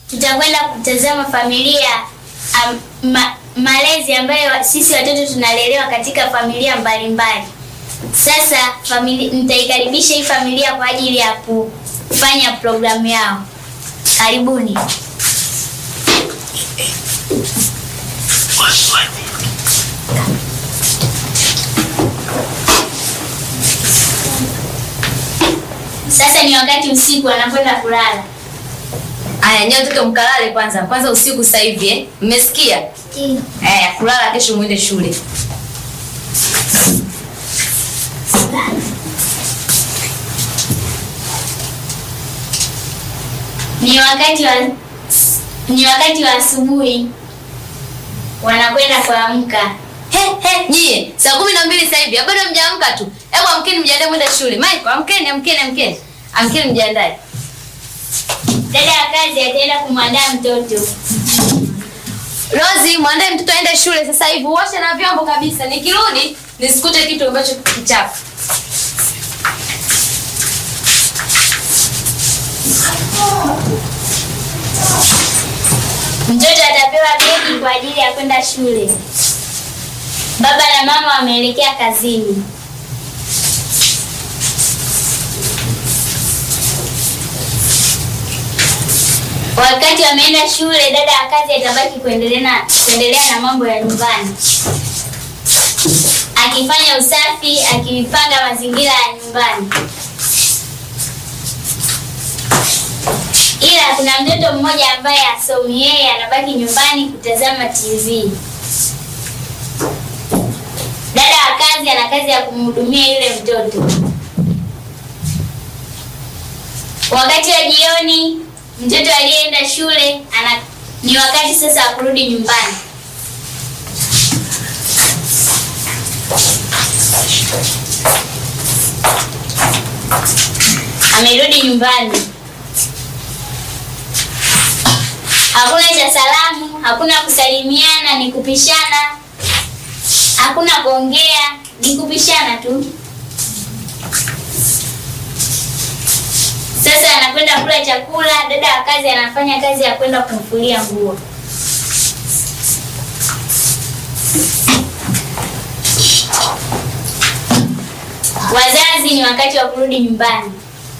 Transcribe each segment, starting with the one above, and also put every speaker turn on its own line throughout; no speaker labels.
tutakwenda kutazama familia am, ma, malezi ambayo sisi watoto tunalelewa katika familia mbalimbali. Sasa famili, nitaikaribisha hii familia kwa ajili ya kufanya programu yao. Karibuni. Sasa ni wakati usiku wanakwenda kulala.
Aya, nyewe watoto mkalale kwanza. Kwanza usiku sasa hivi eh. Mmesikia? Aya, kulala kesho muende shule.
Ni wakati wa ni wakati wa asubuhi wanakwenda kuamka.
He, he, nyie, saa kumi na mbili sasa hivi, bado mjaamka tu. Hebu amkeni mjiandae mwende shule. Michael, amkeni, amkeni, amkeni. Amkeni mjiandae.
Dada ya kazi ataenda kumwandaa mtoto.
Rozi, mwandae mtoto aende shule sasa hivi. Uoshe na vyombo kabisa. Nikirudi nisikute kitu ambacho kichafu.
Mtoto atapewa begi kwa ajili ya kwenda shule. Baba na mama wameelekea kazini. Wakati wameenda shule, dada ya kazi atabaki kuendelea na kuendelea na mambo ya nyumbani, akifanya usafi, akipanga mazingira ya nyumbani. Ila kuna mtoto mmoja ambaye asomi, yeye anabaki nyumbani kutazama TV. Dada wa kazi ana kazi ya kumhudumia yule mtoto. Wakati wa jioni, mtoto aliyeenda shule ana, ni wakati sasa wa kurudi nyumbani. Amerudi nyumbani. Hakuna cha salamu, hakuna kusalimiana, ni kupishana. Hakuna kuongea, ni kupishana tu. Sasa anakwenda kula chakula, dada wa kazi anafanya kazi ya kwenda kumfulia nguo. Wazazi ni wakati wa kurudi nyumbani.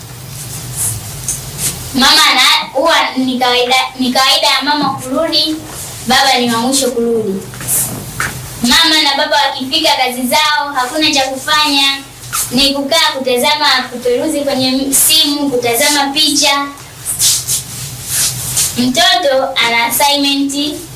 Mama ana huwa ni kawaida ni kawaida ya mama kurudi, baba ni wa mwisho kurudi. Mama na baba wakifika kazi zao, hakuna cha kufanya, ni kukaa kutazama, kuperuzi kwenye simu, kutazama picha. Mtoto ana assignment